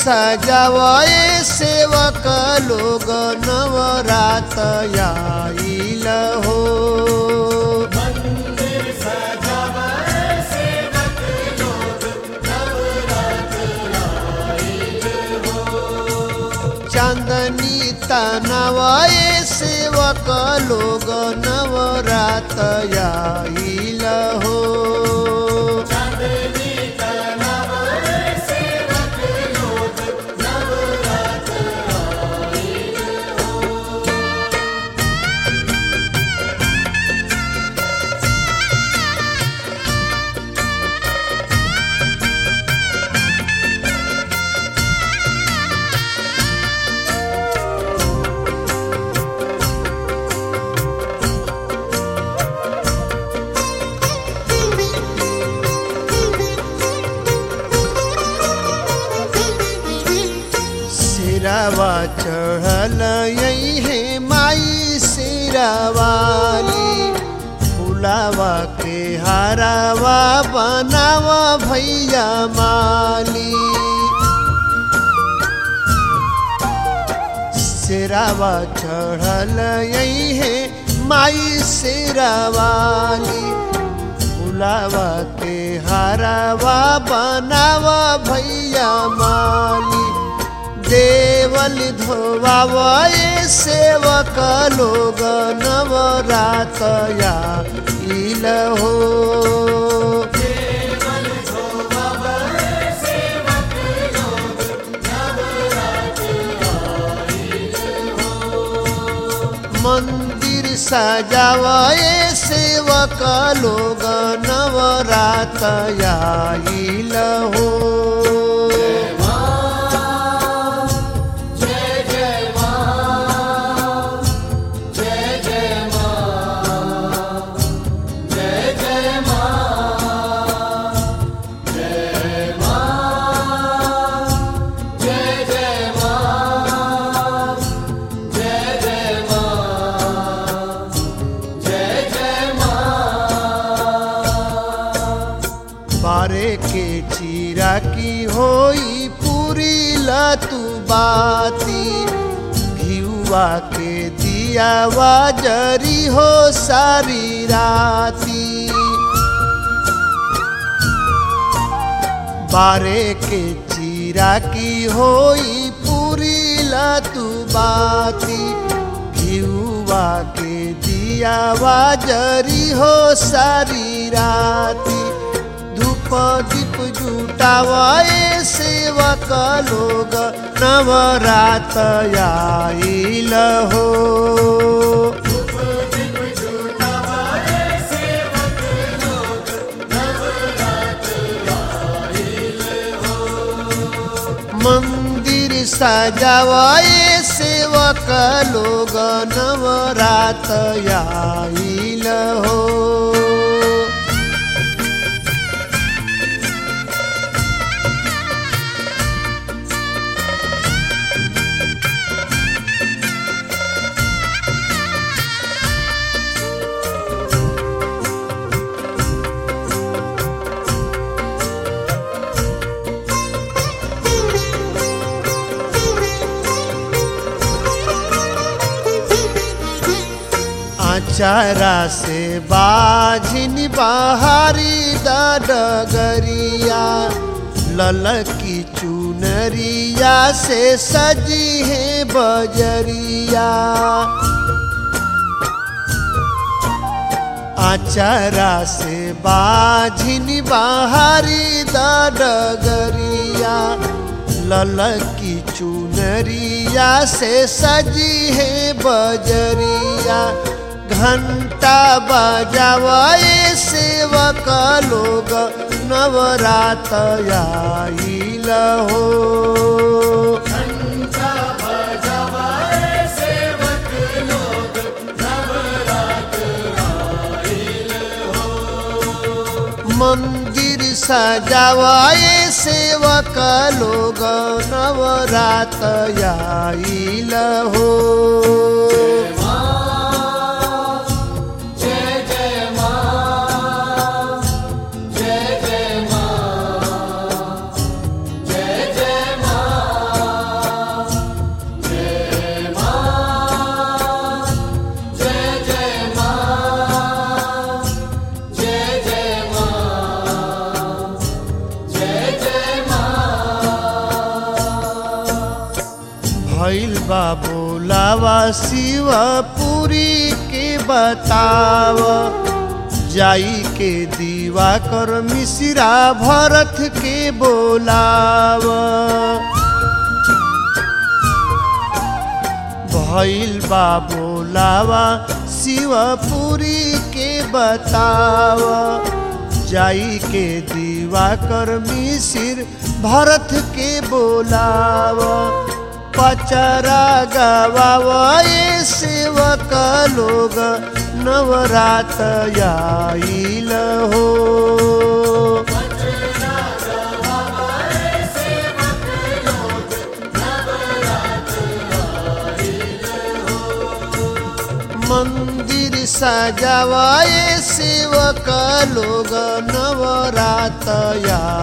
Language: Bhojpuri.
सजावे सेवक लोग नवरात आइल हो चांदनी तनवाए सेवक लोग नवरात आइल हो सिरावा चढ़ल यही है माई सिरावाली फुलावा के हारावा बनावा भैया माली सिरावा चढ़ल यही है माई सिरावाली फुलावा के हारावा बनावा भैया माली देवल धोवाए सेवक लोग नवरात आइल हो मंदिर सजावे सेवक लोग नवरात आइल हो बारे के चीरा की होई पूरी लतु बाती घियुआ के दिया जरी हो सारी राती बारे के चीरा की होई पूरी लतु बाती घियुआ के दिया जरी हो सारी राती धूप दीप जुटावाए सेवक लोग नवरात आइल हो मंदिर सजावाए सेवक लोग नवरात आइल हो आचारा से बाझिन बाहरी डगरिया ललकी चुनरिया से सजी है बजरिया आचारा से बाझिन बाहरी डगरिया ललकी चुनरिया से सजी है बजरिया घंटा बजावाए सेवक लोग नवरात आइल हो मंदिर सजावाए सेवक लोग नवरात आइल हो लोगावा शिवपुरी के बताव जाई के दीवा कर मिश्रा भरत के बोलाव भइल बा बोलावा शिवपुरी के बताव जाई के दीवा कर मिसिर भरत के बोलाव पचरा गवाए सेवक लोग नवरात आइल हो मंदिर सजावाए सेवक लोग नवरात